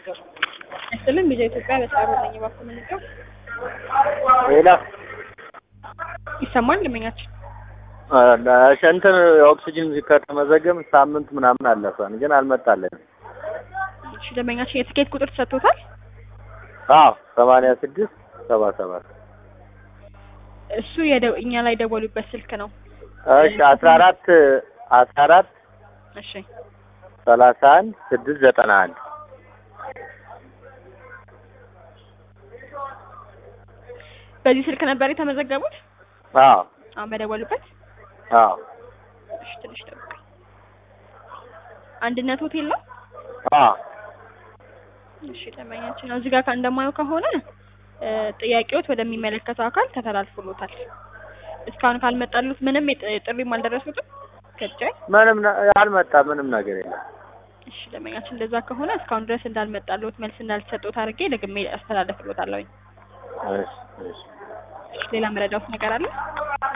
ያስጥልን ቢዛ ኢትዮጵያ በሰዓሩ ነኝ ባኩ ምንቀው ሌላ ይሰማል ልመኛችን እንትን የኦክሲጅን ከተመዘገብ ሳምንት ምናምን አለፈን፣ ግን አልመጣልንም። እሺ ደንበኛችን የትኬት ቁጥር ተሰጥቶታል? አዎ ሰማንያ ስድስት ሰባ ሰባት እሱ የደ- እኛ ላይ ደወሉበት ስልክ ነው። እሺ አስራ አራት አስራ አራት እሺ ሰላሳ አንድ ስድስት ዘጠና አንድ በዚህ ስልክ ነበር የተመዘገቡት? አዎ አሁን በደወሉበት? አዎ እሺ ትንሽ ጠብቀኝ። አንድነት ሆቴል ነው? አዎ እሺ ደንበኛችን እዚህ ጋር እንደማየው ከሆነ እ ጥያቄዎት ወደሚመለከተው አካል ተተላልፎሎታል። እስካሁን ካልመጣሉት ምንም የጥ- ጥሪም አልደረሱትም ከጫይ ምንም ነ- አልመጣ ምንም ነገር የለም። እሺ ደንበኛችን እንደዛ ከሆነ እስካሁን ድረስ እንዳልመጣሉት መልስ እንዳልተሰጡት አድርጌ ደግሜ አስተላለፍሎታለሁኝ። እሺ እሺ እሺ ሌላ መረዳውት ነገር አለ?